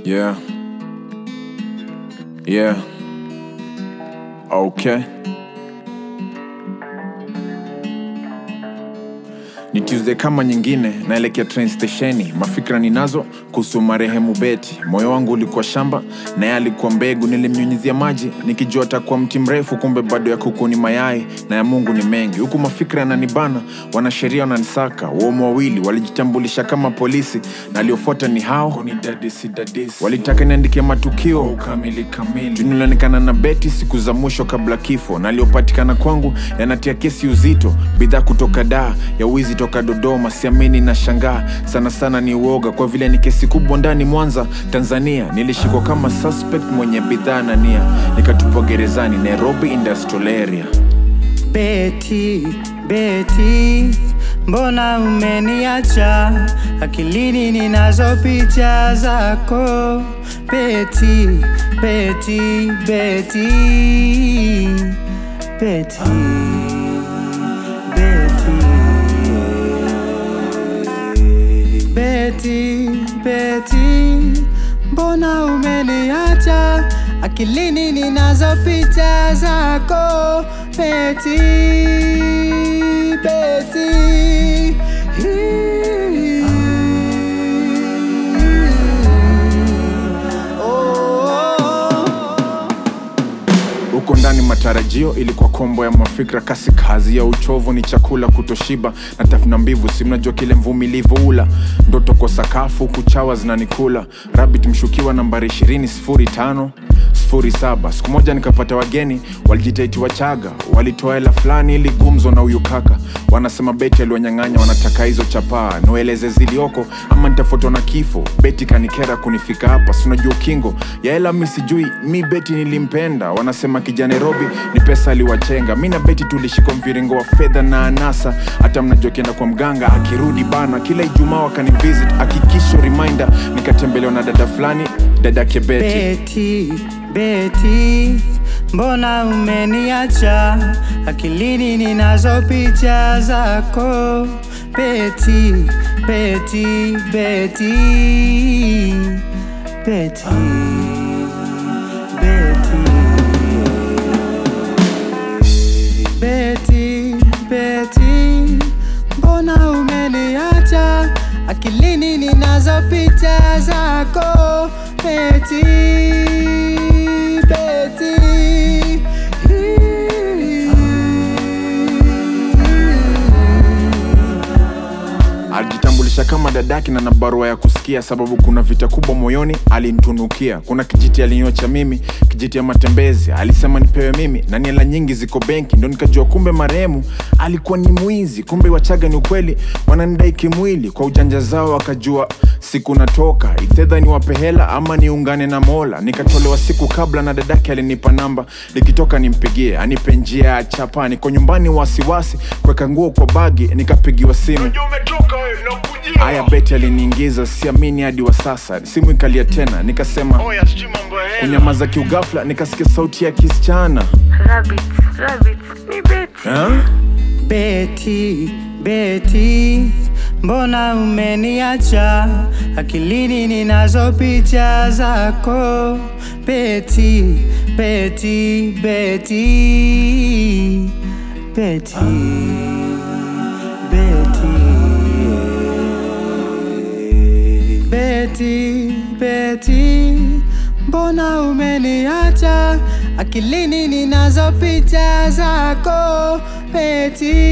Yeah. Yeah. Okay. Ni Tuesday kama nyingine, naelekea train stesheni. Mafikra ninazo kuhusu marehemu Beti. Moyo wangu ulikuwa shamba, naye alikuwa mbegu. Nilimnyunyizia maji nikijua atakuwa mti mrefu, kumbe bado ya kuku ni mayai na ya Mungu ni mengi. Huku mafikra yananibana, wanasheria wananisaka. Waumu wawili walijitambulisha kama polisi, na aliofuata ni hao kunidadisi dadisi. Walitaka niandikie matukio kamili kamili, Juu nilionekana na Beti siku za mwisho kabla kifo, na aliopatikana kwangu yanatia kesi uzito. Bidhaa kutoka daa ya wizi toka Dodoma, siamini na shangaa sana sana, ni uoga kwa vile ni kesi kubwa ndani Mwanza, Tanzania. Nilishikwa kama suspect mwenye bidhaa na nia, nikatupwa gerezani Nairobi Industrial Area. Beti, Beti, mbona umeniacha? Akilini ninazo picha zako. Beti, Beti, Beti, Beti, Beti, Beti, Beti, mbona umeniacha? Akilini ninazo picha zako. Beti, Beti, oh. huko ndani matarajio ilikuwa kombo ya mafikra kasi kazi ya uchovu ni chakula kutoshiba na tafuna mbivu si mnajua kile mvumilivu ula ndoto kwa sakafu kuchawa zinanikula rabit mshukiwa nambari 20 07 siku moja nikapata wageni walijitaiti wachaga walitoa hela fulani ili gumzo na huyu kaka wanasema beti aliwanyang'anya wanataka hizo chapaa niwaeleze zilioko ama nitafutwa na kifo beti kanikera kunifika hapa sinajua ukingo ya hela mi sijui mi beti nilimpenda wanasema kija nairobi ni pesa aliwachenga mi na beti tulishika mviringo wa fedha na anasa hata mnajua kienda kwa mganga akirudi bana kila ijumaa wakanivisit akikisho reminder nikatembelewa na dada fulani dadake beti Beti, Beti, mbona umeniacha? Akilini ninazo picha zako. Beti, Beti, Beti, Beti, Beti, Beti, Beti, mbona umeniacha? Akilini ninazo picha zako. Beti, Beti, alijitambulisha kama dadaki na na barua ya kusikia sababu kuna vita kubwa moyoni alinitunukia kuna kijiti alinyocha mimi kijiti ya matembezi alisema nipewe mimi na niela nyingi ziko benki ndo nikajua kumbe marehemu alikuwa ni mwizi kumbe wachaga ni ukweli wananidai kimwili kwa ujanja zao wakajua siku natoka ithedha niwape hela ama niungane na mola nikatolewa siku kabla na dadake alinipa namba nikitoka nimpigie anipe njia ya chapa niko nyumbani wasiwasi kuweka nguo kwa bagi nikapigiwa simu Aya, Beti aliniingiza, siamini hadi wa sasa. Simu ikalia tena, nikasema kunyamaza kiugafla, nikasikia sauti ya kisichana Rabbit, rabbit, ni Betty. ha? Beti, Beti, mbona umeniacha? Akilini ninazo picha zako. Beti, Beti, Beti, Beti, Beti, Beti, Beti, mbona umeniacha? Akilini ninazo picha zako. Beti,